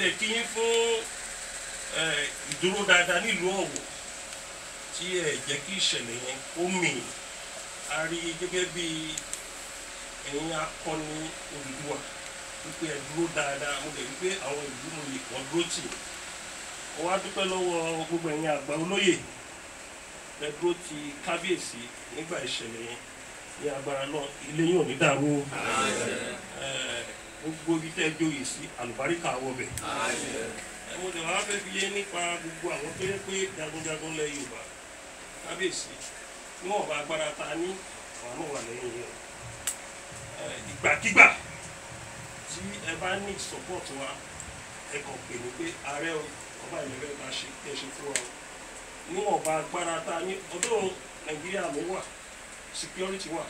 dẹ̀ kí yín fún ẹ, ìdúró dáadáa nílùú Ọ̀wọ̀ tí ẹ jẹ́ kí ìṣẹ̀lẹ̀ yẹn ó mì á rí gẹ́gẹ́ bí ẹ̀yin akọni Odùduwà wípé ẹ dúró dáadáa mo dẹ̀ wípé àwọn ìlú mo lè wọ́n dúró tì mo wá dúpẹ́ lọ́wọ́ gbogbo ẹ̀yin àgbà olóyè ẹ dúró ti kábíyèsí nígbà ìṣẹ̀lẹ̀ yẹn ní agbára náà ilé yóò ní dàrú o. Ẹ, gbogbo ibi tẹ́ ẹ jóyè sí àlùbáríkà wọbẹ̀ ẹ mo dẹ̀ wá fẹ́ fi yé nípa gbogbo àwọn tó yẹ pé jagunjagun lẹ Yorùbá kábíyèsí níwọ̀n bá agbára ta ní àwọn náà wà lẹ́yìn yẹn ẹ, ìgbàkigbà tí ẹ bá ní support wa ẹ kàn pè ní pé ààrẹ o ọba ìlẹ́fẹ́ ká ṣe kí ẹ ṣe fún wa o níwọ̀n bá agbára ta ní ọdún Nàìjíríà ló wà security wà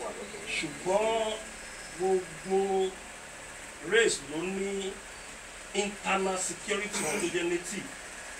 ṣùgbọ́n gbogbo race ló ní internal security wọn tó jẹ́ native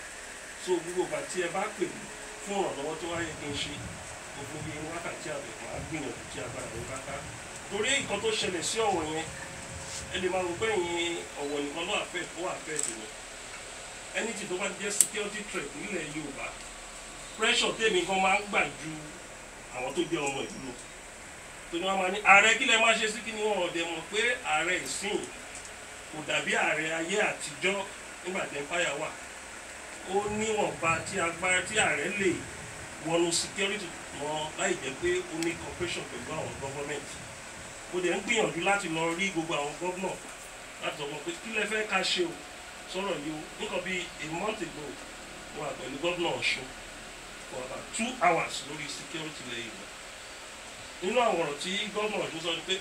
so gbogbo ìgbà tí ẹ bá pè mí fún ìrànlọ́wọ́ tó wáyé kí n ṣe gbogbo bíi wákàtí àbẹ̀ máa gbìyànjú tí agbára mi bá ká torí nǹkan tó ṣẹlẹ̀ sí ọ̀wọ̀ yẹn ẹ lè máa rò pé ìyẹn ọ̀wọ̀ nìkan ló àfẹ́ ó àfẹ́ ìyẹn ẹni tí tó bá jẹ́ security threat nílẹ̀ Yorùbá pressure tèmi gan máa ń gbà ju àwọn tó jẹ́ ọmọ ìlú lọ tó ní wọn máa ní ààrẹ kí lẹ máa ṣe sí kí ni wọn ọdẹ mọ̀ pé ààrẹ ìsìn kò dàbí ààrẹ ayé àtijọ́ nígbà tí empire wà ó níwọ̀nba tí agbára tí ààrẹ lè wọnú security wọn láì jẹ́ pé ó ní cooperation pẹ̀lú àwọn government mo dẹ̀ ń gbìyànjú láti lọ rí gbogbo àwọn governor láti sọ wọn pé kí lẹ fẹ́ ká ṣe o sọ̀rọ̀ yìí o nǹkan bíi a month ago mo wà pẹ̀lú governor Ọ̀ṣun for about two hours lórí security lẹ́yìn ìgbà nínú àwọn ọ̀rọ̀ tí governor Ọ̀ṣun sọ ni pé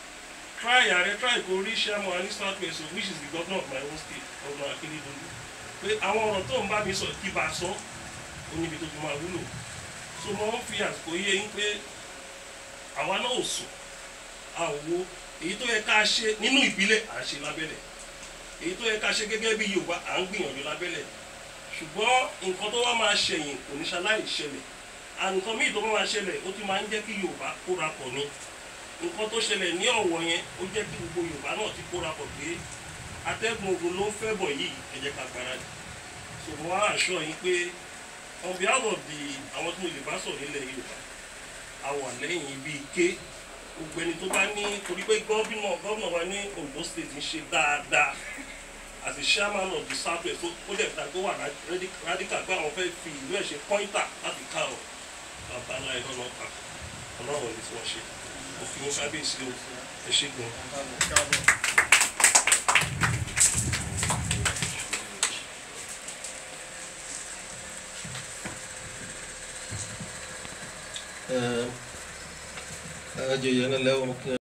try ààrẹ try kó rí chairman ní south west which is the governor of my own state governor Akérédolú pé àwọn ọ̀rọ̀ tó ń bá mi sọ kí bá a sọ ó níbi tó fi máa wúlò so mo ń fi àsìkò yé yín pé àwa náà ò sùn a ò wo èyí tó yẹ ká ṣe nínú ìbílẹ̀ à ń ṣe lábẹ́lẹ̀ èyí tó yẹ ká ṣe gẹ́gẹ́ bí Yorùbá à ń gbìyànjú lábẹ́lẹ̀ ṣùgbọ́n nǹkan tó wá máa ṣẹ̀yìn kò ní ṣaláì ṣẹlẹ̀ ànìkan míì tó bá máa ṣẹlẹ̀ ó ti máa ń jẹ́ kí Yorùbá kóra pọ̀ ni nǹkan tó ṣẹlẹ̀ ní Ọ̀wọ̀ yẹn ó jẹ́ kí gbogbo Yorùbá náà ti kóra pọ̀ pé atẹ́gùn ogun ló ń fẹ́ bọ̀ yìí ẹ jẹ́ ká gbáradì so mo wá àṣọ yín pé on behalf of the àwọn tí mo lè bá sọ̀rọ̀ nílẹ̀ Yorùbá a wà lẹ́yìn ibi ike gbogbo ẹni tó bá ní torí pé gọ́vìnà gọ́vìnà wa ní Ondo state ń ṣe dáadáa as a chairman of the south west ó dẹ̀ fìdá tó wà radical pé àwọn fẹ́ fi ìlú ẹ̀ ṣe pointer láti ká ọ bàbá náà ẹ̀ lọ́nà pa ọlọ́run ní tí wọ́n ṣe òfin wọn kábíyèsí o ẹ ṣe gan. ajoyè náà lẹ́wọ̀n kí